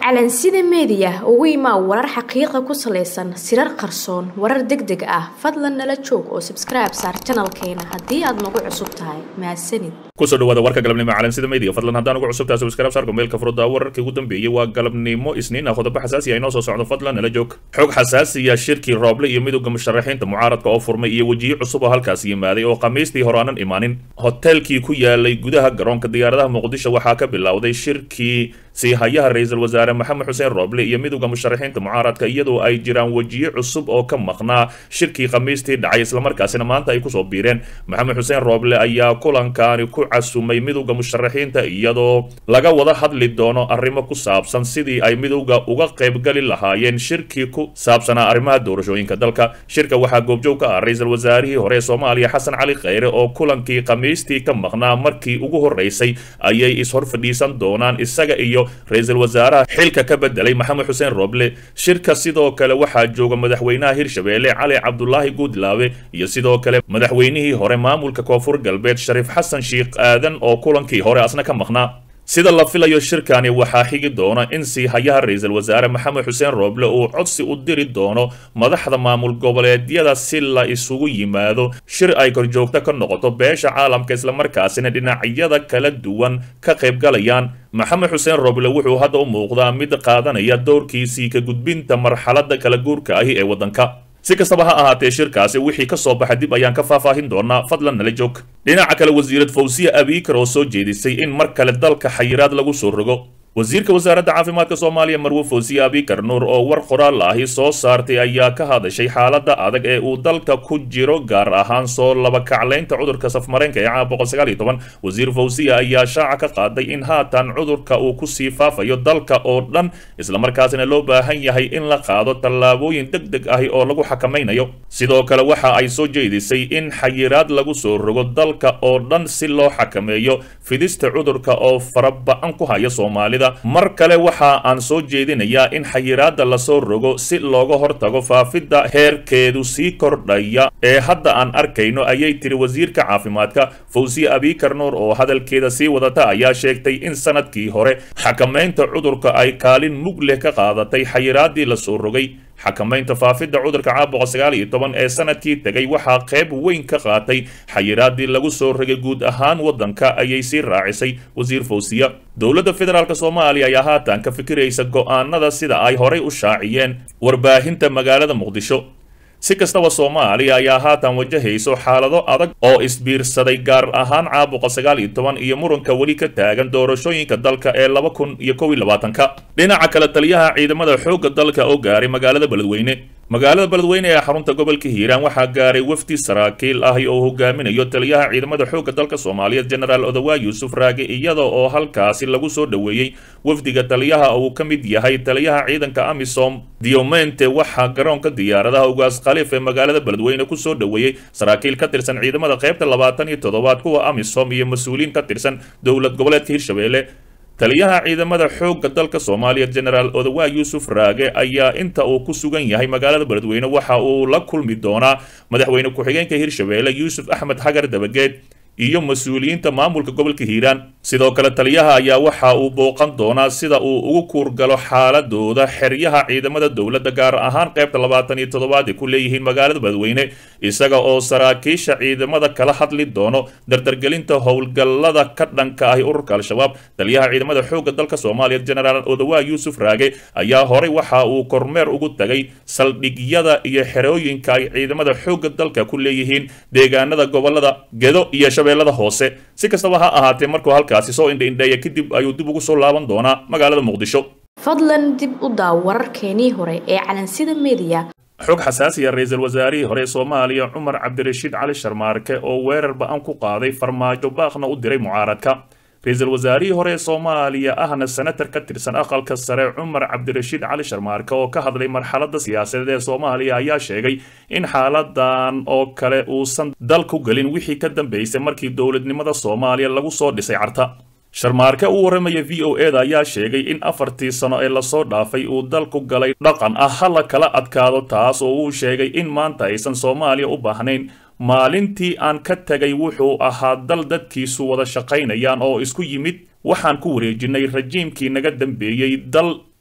calansida meediya ugu imaa warar xaqiiqa ku salaysan sirar qarsoon warar deg deg ah fadlan nala joog oo sabskribe saar janalkeena haddii aad nagu cusub tahay mahadsanid kusoo dhawaada warka galabnimo calansida media fadlan haddaan ugu cusubtahay subscribe saarka meelka furudda wararkii ugu dambeeyey waa galabnimo isniin ah qodobo xasaasi ah inoo soo socdo fadlan nala joog xog xasaasiya shirkii rooble iyo midowga musharaxiinta mucaaradka oo furmay iyo wejiyo cusub oo halkaas yimaaday oo khamiistii hore aanan imaanin hoteelkii ku yaalay gudaha garoonka diyaaradaha muqdisho waxaa ka bilowday shirkii siihayaha ra-iisul wasaare maxamed xuseen rooble iyo midowda musharaxiinta mucaaradka iyadoo ay jiraan wejiyo cusub oo ka maqnaa shirkii khamiistii dhacay islamarkaasina maanta ay kusoo biireen maxamed xuseen rooble ayaa kulankaani ku casumay midowda musharaxiinta iyadoo laga wada hadli doono arrimo ku saabsan sidii ay midowda uga qaybgali lahaayeen shirkii ku saabsanaa arrimaha doorashooyinka dalka shirka waxaa goobjoog ka ah ra-iisul wasaarihii hore ee soomaaliya xasan cali kheyre oo kulankii khamiistii ka maqnaa markii ugu horreysay ayay ishor fadhiisan doonaan isaga iyo ra-iisul wasaaraha xilka ka bedelay maxamed xuseen rooble shirka sidoo kale waxaa jooga madaxweynaha hirshabeelle cali cabdulaahi guudlaabe iyo sidoo kale madaxweynihii hore maamulka koonfur galbeed shariif xasan sheikh aadan oo kulankii hore asna ka maqnaa sida la filayo shirkani waxaa xigi doona in siihayaha ra-iisul wasaare maxamed xuseen rooble uu codsi u diri doono madaxda maamul goboleedyada si la isugu yimaado shir ay korjoogto ka noqoto beesha caalamka islamarkaasina dhinacyada kala duwan ka qaybgalayaan maxamed xuseen rooble wuxuu hadda u muuqdaa mid qaadanaya doorkiisii ka gudbinta marxaladda kala guurka ahi ee waddanka si kastaba ha ahaatee shirkaasi wixii ka soo baxa dib ayaan ka faahfaahin doonaa fadlan nala joog dhinaca kale wasiirad fawsiya abiikar oo soo jeedisay in mar kale dalka xayiraad lagu soo rogo wasiirka wasaaradda caafimaadka soomaaliya marwe fawsiye abikar nuur oo war qoraal ahi soo saartay ayaa ka hadashay xaaladda adag ee uu dalka ku jiro gaar ahaan soo labakaclaynta cudurka safmareenka ee caawa boqol sagaal iyo toban wasiir fawsiya ayaa shaaca ka qaaday in haatan cudurka uu kusii faafayo dalka oo dhan islamarkaasina loo baahan yahay in la qaado tallaabooyin deg deg ahi oo lagu xakamaynayo sidoo kale waxa ay soo jeedisay in xayiraad lagu soo rogo dalka oo dhan si loo xakameeyo fidista cudurka oo faraba-an ku haya soomaalida mar kale waxa aan soo jeedinayaa in xayiraadda lasoo rogo si looga hortago faafidda heerkeedu sii kordhaya ee hadda aan arkayno ayay tiri wasiirka caafimaadka fawsiye abikar nuur oo hadalkeeda sii wadata ayaa sheegtay in sanadkii hore xakamaynta cudurka ay kaalin mug leh ka qaadatay xayiraaddii lasoo rogay xakamaynta faafidda cudurka caabuqa sagaal iyo toban ee sanadkii tegay waxaa qayb weyn ka qaatay xayiraaddii lagu soo rogay guud ahaan waddanka ayay sii raacisay wasiir fawsiya dowladda federaalk soomaaliya ayaa haatan ka fikiraysa go'aanada sida ay horay u shaaciyeen warbaahinta magaalada muqdisho si kastaba soomaaliya ayaa haatan wajahayso xaalado adag oo isbiirsaday gaar ahaan caabuqa sagaal iyo toban iyo muranka weli ka taagan doorashooyinka dalka ee laba kun iyo kow iyo labaatanka dhinaca kale taliyaha ciidamada xoogga dalka oo gaaray magaalada beledweyne magaalada beledweyne ee xarunta gobolka hiiraan waxaa gaaray wafdi saraakiil ahi oo hogaaminayo taliyaha ciidamada xoogga dalka soomaaliyeed genaraal odawaa yuusuf raage iyada oo halkaasi lagu soo dhoweeyey wafdiga taliyaha uu ka mid yahay taliyaha ciidanka amisom diomente waxaa garoonka diyaaradaha ugaas khaliif ee magaalada beledweyne kusoo dhoweeyey saraakiil ka tirsan ciidamada qaybta labaatan iyo toddobaad kuwa amisom iyo mas-uuliyiin ka tirsan dowlad goboleedka hirshabeelle taliyaha ciidamada xoogga dalka soomaaliya genaraal odawaa yuusuf raage ayaa inta uu ku sugan yahay magaalada beledweyne waxa uu la kulmi doonaa madaxweyne ku-xigeenka hirshabeelle yuusuf axmed xagar dabageed iyo mas-uuliyiinta maamulka gobolka hiiraan sidoo kale taliyaha ayaa waxa uu booqan doonaa sida uu ugu kuurgalo xaaladooda xeryaha ciidamada dowladda gaar ahaan qaybta labaatan iyo toddobaad ay ku leeyihiin magaalada beledweyne isaga oo saraakiisha ciidamada kala hadli doono dardargelinta howlgallada ka dhanka ahi ururka al-shabaab taliyaha ciidamada xoogga dalka soomaaliya genaraal odawaa yuusuf raage ayaa horay waxa uu kormeer ugu tagay saldhigyada iyo xerooyinka ay ciidamada xoogga dalka ku leeyihiin deegaanada gobolada gedo iyo shabeellada hoose si kastaba ha ahaatee markuu halkaasi soo indhaindheeya kadib ayuu dib ugu soo laaban doonaa magaalada muqdisho fadlan dib u daaw wararkeenii hore ee calansida meediya xog xasaasiya ra-iisul wasaarihii hore ee soomaaliya cumar cabdirashiid cali sharmaarke oo weerar ba-an ku qaaday farmaajo baaqna u diray mucaaradka ra-iisul wasaarihii hore ee soomaaliya ahna senatar ka tirsan aqalka sare cumar cabdirashiid cali sharmaarke oo ka hadlay marxaladda siyaasadeed ee soomaaliya ayaa sheegay in xaaladan oo kale uusan dal ku gelin wixii ka dambeysay markii dowladnimada soomaaliya lagu soo dhisay carta sharmaarke u warramaya v o eda ayaa sheegay in afartii sano ee lasoo dhaafay uu dalku galay dhaqan ah ha la kala adkaado taas oo uu sheegay in maanta aysan soomaaliya u baahnayn maalintii aan ka tegay wuxuu ahaa dal dadkiisu wada shaqaynayaan oo isku yimid waxaan ku wareejinay rajiimkii naga dambeeyey dal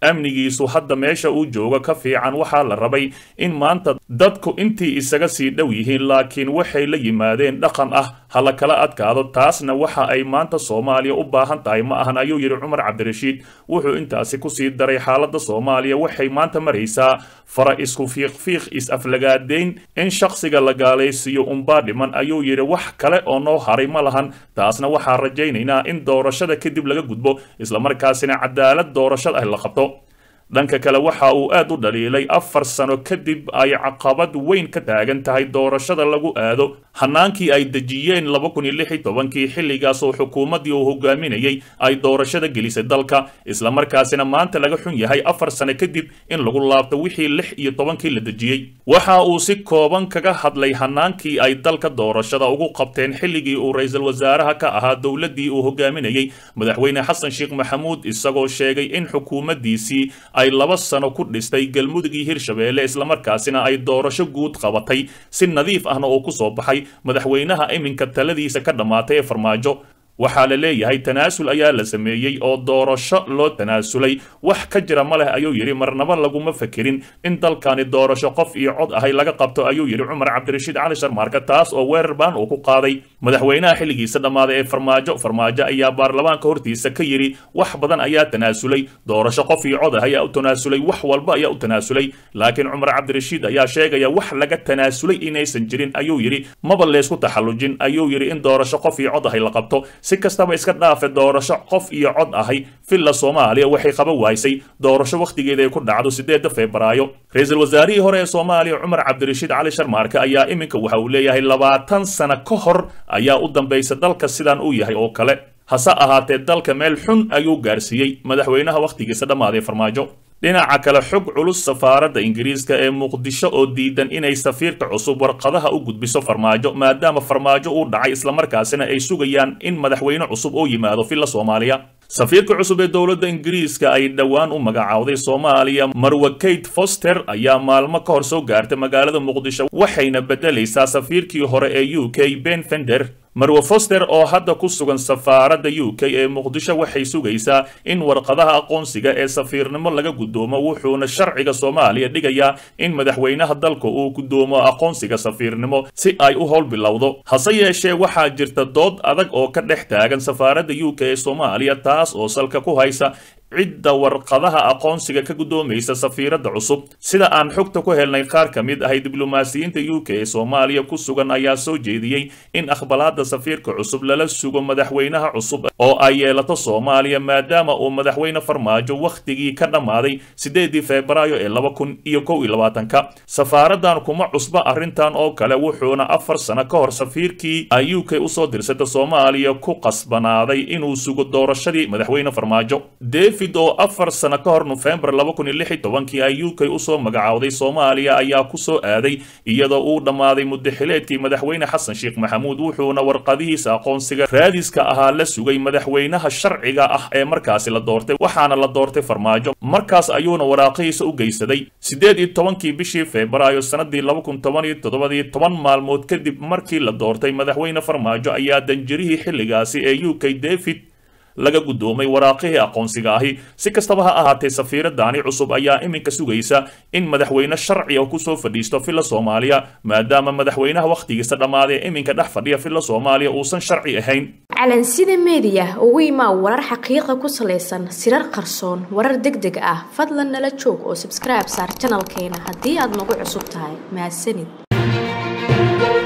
amnigiisu hadda meesha uu joogo ka fiican waxaa la rabay in maanta dadku intii isaga sii dhow yihiin laakiin waxay la yimaadeen dhaqan ah hala kala adkaado taasna waxa ay maanta soomaaliya u baahan tahay ma ahan ayuu yidhi cumar cabdirashiid wuxuu intaasi kusii daray xaaladda soomaaliya waxay maanta maraysaa fara isku fiiqfiiq is-aflagaadeyn in shakhsiga la gaalaysiiyo unbaa dhiman ayuu yidhi wax kale oo noo haray ma lahan taasna waxaa rajaynaynaa in doorashada kadib laga gudbo islamarkaasina cadaalad doorashada ah la qabto dhanka kale waxa uu aad u dhaliilay afar sano kadib ay caqabad weyn ka taagan tahay doorashada lagu aado hanaankii ay dejiyeen laba kun iyo lix iyo tobankii xilligaas oo xukuumaddii uu hogaaminayay ay doorashada gelisay dalka islamarkaasina maanta laga xun yahay afar sano kadib in lagu laabto wixii lix iyo tobankii la dejiyey waxa uu si kooban kaga hadlay hanaankii ay dalka doorashada ugu qabteen xilligii uu ra-iisul wasaaraha ka ahaa dowladdii uu hogaaminayay madaxweyne xasan sheekh maxamuud isagoo sheegay in xukuumaddiisii ay laba sano ku dhistay galmudug iyo hirshabeelle islamarkaasina ay doorasho guud qabatay si nadiif ahna oo ku soo baxay madaxweynaha iminka taladiisa ka dhammaatay ee farmaajo waxaa la leeyahay tanaasul ayaa la sameeyey oo doorasho loo tanaasulay wax ka jira ma leh ayuu yidhi marnaba laguma fakerin in dalkani doorasho qof iyo cod ahay laga qabto ayuu yidhi cumar cabdirashiid cali sharmaarka taas oo weerar baan uu ku qaaday madaxweynaha xilligiisa dhammaaday ee farmaajo farmaajo ayaa baarlamaanka hortiisa ka yidhi wax badan ayaa tanaasulay doorasho qof iyo cod ah ayaa u tanaasulay wax walba ayaa u tanaasulay laakiin cumar cabdirashiid ayaa sheegaya wax laga tanaasulay inaysan jirin ayuu yidhi maba leysku taxallujin ayuu yidhi in doorasho qof iyo cod ahay la qabto si kastaba iska dhaafe doorasho qof iyo cod ahay villa soomaaliya waxay qaban wahaysay doorasho wakhtigeeda ay ku dhacdo sideedda febraayo ra-iisul wasaarihii hore ee soomaaliya cumar cabdirashiid cali sharmaarke ayaa iminka waxa uu leeyahay labaatan sano ka hor ayaa u dambaysa dalka sidaan uu yahay oo kale hase ahaatee dalka meel xun ayuu gaarsiiyey madaxweynaha wakhtigiisa dhammaaday farmaajo dhinaca kale xog culus safaaradda ingiriiska ee muqdisho oo diidan inay safiirka cusub warqadaha u gudbiso farmaajo maadaama farmaajo uu dhacay islamarkaasina ay sugayaan in madaxweyne cusub oo yimaado villa soomaaliya safiirka cusub ee dowladda ingiriiska ay dhowaan u magacaawday soomaaliya marwa kate foster ayaa maalmo ka hor soo gaartay magaalada muqdisho waxayna beddelaysaa safiirkii hore ee u k ben fender marwe foster oo hadda ku sugan safaaradda u k ee muqdisho waxay sugaysaa in warqadaha aqoonsiga ee safiirnimo laga guddoomo wuxuuna sharciga soomaaliya dhigayaa in madaxweynaha dalka uu guddoomo aqoonsiga safiirnimo si ay u howl bilowdo hase yeeshee waxaa jirta dood adag oo ka dhex taagan safaaradda u k ee soomaaliya taas oo salka ku haysa cidda warqadaha aqoonsiga ka guddoomaysa safiiradda cusub sida aan xogta ku helnay qaar ka mid ahay diblomaasiyiinta u k ee soomaaliya ku sugan ayaa soo jeediyey in aqbalaadda safiirka cusub lala sugo madaxweynaha cusub oo ay yeelato soomaaliya maadaama uu madaxweyne farmaajo wakhtigii ka dhammaaday sideedii febraayo ee laba kun iyo kow iyo labaatanka safaaraddan kuma cusba arrintan oo kale wuxuuna afar sano ka hor safiirkii ay u k usoo dirsata soomaaliya ku qasbanaaday inuu sugo doorashadii madaxweyne farmaajo oo afar sano ka hor nofembar laba kun iyo lix iyo tobankii ay u k usoo magacaawday soomaaliya ayaa ku soo aaday iyadoo uu dhammaaday muddaxileedkii madaxweyne xasan sheekh maxamuud wuxuuna warqadihiisa aqoonsiga raadiska ahaa la sugay madaxweynaha sharciga ah ee markaasi la doortay waxaana la doortay farmaajo markaas ayuuna waraaqihiisa u geysaday siddeed iyo tobankii bishii febraayo sannadii laba kun toban iyo toddobadii toban maalmood kadib markii la doortay madaxweyne farmaajo ayaa danjirihii xilligaasi ee u k david laga guddoomay waraaqihii aqoonsiga ahi si kastaba ha ahaatee safiiraddaani cusub ayaa iminka sugaysa in madaxweyne sharciga kusoo fadhiisto villa soomaaliya maadaama madaxweynaha wakhtigiisa dhammaaday iminka dhex fadhiya villa soomaaliya uusan sharci ahayn calansida meediya ugu imaa warar xaqiiqa ku salaysan sirar qarsoon warar deg deg ah fadlan nala joog oo sabskribe saar janalkeena haddii aad nagu cusub tahay mahadsanid